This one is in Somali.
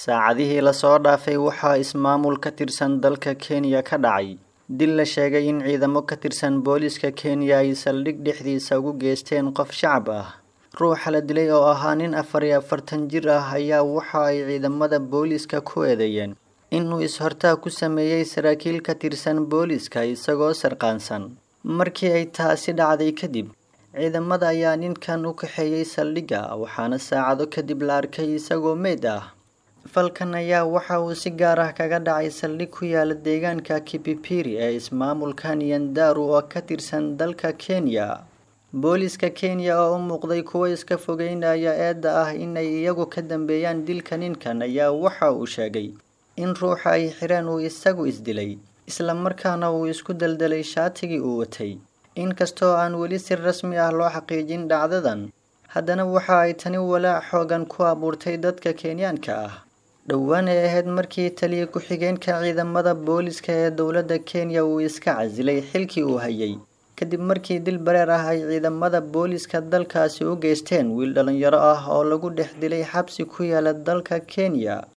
saacadihii lasoo dhaafay waxaa ismaamul ka tirsan dalka kenya ka dhacay dil la sheegay in ciidamo ka tirsan booliska kenya ay saldhig dhexdiisa ugu geysteen qof shacab ah ruuxa la dilay oo ahaa nin afar iyo afartan jir ah ayaa waxa ay ciidamada booliska ku eedeeyeen inuu is-hortaag ku sameeyey saraakiil ka tirsan booliska isagoo sarqaansan markii ay taasi dhacday kadib ciidamada ayaa ninkan u kaxeeyey saldhigga waxaana saacado kadib la arkay isagoo meyd ah falkan ayaa waxa uu si gaar ah kaga dhacay saldhig ku yaala deegaanka kipipiri ee ismaamulka nyandaru oo ka tirsan dalka kenya booliska kenya oo u muuqday kuwo iska fogeynaya eedda ah inay iyagu ka dambeeyaan dilka ninkan ayaa waxa uu sheegay in ruuxa ay xireen uu isagu isdilay islamarkaana uu isku daldalay shaatigii uu watay inkastoo aan weli si rasmi ah loo xaqiijin dhacdadan haddana waxa ay tani walaac xoogan ku abuurtay dadka kenyaanka ah dhowaan ay ahayd markii taliya ku-xigeenka ciidamada booliska ee dowladda kenya uu iska casilay xilkii uu hayay kadib markii dil bareer ah ay ciidamada booliska dalkaasi u geysteen wiil dhalinyaro ah oo lagu dhex dilay xabsi ku yaala dalka kenya